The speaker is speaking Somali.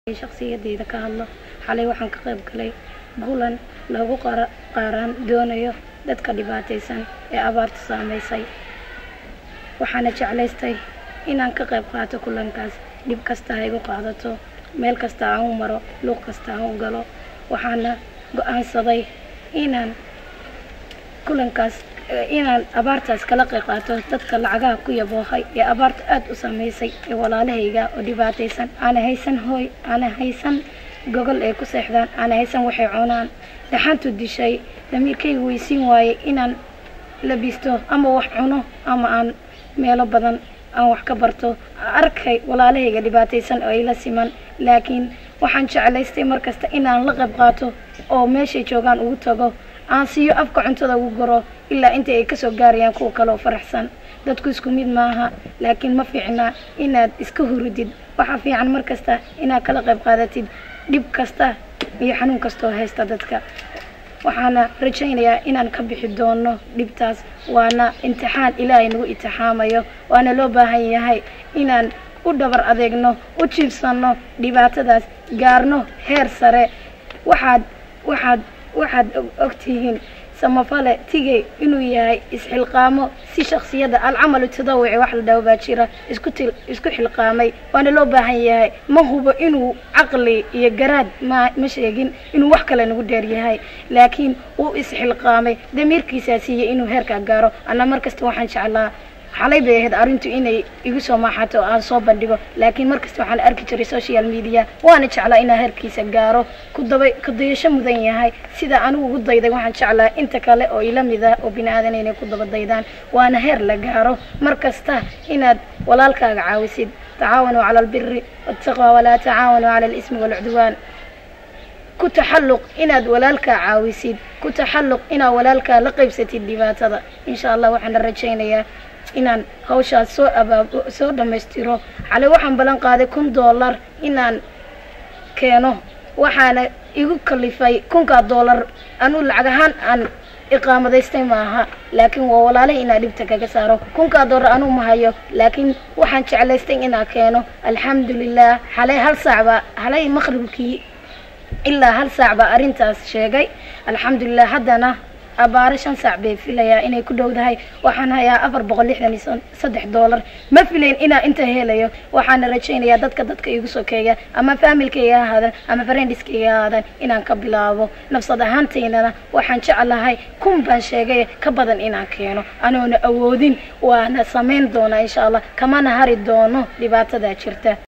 shakhsiyadeyda ka hadlo xalay waxaan ka qayb galay kulan lagu qaaraan doonayo dadka dhibaataysan ee abaartu saameysay waxaana jeclaystay inaan ka qayb qaato kulankaas dhib kasta ha igu qaadato meel kasta aan u maro luuq kasta aan u galo waxaana go-aansaday inaan kulankaas inaan abaartaas kala qayb qaato dadka lacagaha ku yaboohay ee abaarta aada u saameysay ee walaalahayga oo dhibaataysan aana haysan hooy aana haysan gogol ay ku seexdaan aana haysan waxay cunaan dhaxantu dishay damiirkayga weysiin waayey inaan labisto ama wax cuno ama aan meelo badan aan wax ka barto arkay walaalahayga dhibaataysan oo ila siman laakiin waxaan jeclaystay markasta inaan la qayb qaato oo meeshay joogaan ugu tago aan siiyo afka cuntada ugu goro ilaa inta ay kasoo gaarayaan kuwa kaleoo faraxsan dadku isku mid maaha laakiin ma fiicna inaad iska hurudid waxaa fiican mar kasta inaad kala qayb qaadatid dhib kasta iyo xanuun kastaoo haysta dadka waxaana rajaynayaa inaan ka bixi doono dhibtaas waana imtixaan ilaahay nagu itixaamayo waana loo baahan yahay inaan u dhabar adeegno u jiibsanno dhibaatadaas gaarno heer sare waxaad waxaad waxaad ogtihiin samafale tigey inuu yahay isxilqaamo si shaksiyada alcamalu tadawici wax la dhaho baa jira isku til isku xilqaamay waana loo baahan yahay ma hubo inuu caqli iyo garaad ma ma sheegin inuu wax kale nagu dheer yahay laakiin uu isxilqaamay damiirkiisaa siiyey inuu heerkaa gaaro anna mar kasta waxaan jeclaa xalay bay ahayd arrintu inay igu soo maaxato oo aan soo bandhigo laakiin markasta waxaan arki jiray social media waana jeclaa inaan heerkiisa gaaro kudaba kudayasho mudan yahay sida anigu ugu dayday waxaan jeclaa inta kale oo ila mid ah oo bini aadan inay ku daba daydaan waana heer la gaaro mar kasta inaad walaalkaaga caawisid tacaawanuu cala albiri waataqwa walaa tacaawanuu cala alismi waalcudwaan ku taxalluq inaad walaalkaa caawisid ku taxalluq inaad walaalkaa la qaybsatid dhibaatada insha allah waxaana rajaynayaa inaan hawshaas soo abaab soo dhammaystiro xalay waxaan ballan qaaday kun dollar inaan keeno waxaana igu kalifay kunkaa dollar anuu lacag ahaan aan iqaamadaystay maaha laakiin waa walaalay inaa dhibta kaga saaro kunkaa dollar anuu ma hayo laakiin waxaan jeclaystay inaa keeno alxamdulilah xalay hal saac baa xalay maqribkii ilaa hal saac baa arrintaas sheegay alxamdulilah haddana abaaro shan saac bay filayaa inay ku dhowdahay waxaan hayaa afar boqol lixdan iyo saddex dollar ma filayn inaa inta helayo waxaana rajaynayaa dadka dadka igu sokeeya ama faamilkayga ha ahaadan ama friendiskayga ha ahaadan inaan ka bilaabo nafsad ahaantaynana waxaan jeclahay kun baan sheegay ka badan inaan keeno anoona awoodin waana samayn doonaa insha allah kamana hari doono dhibaatadaa jirta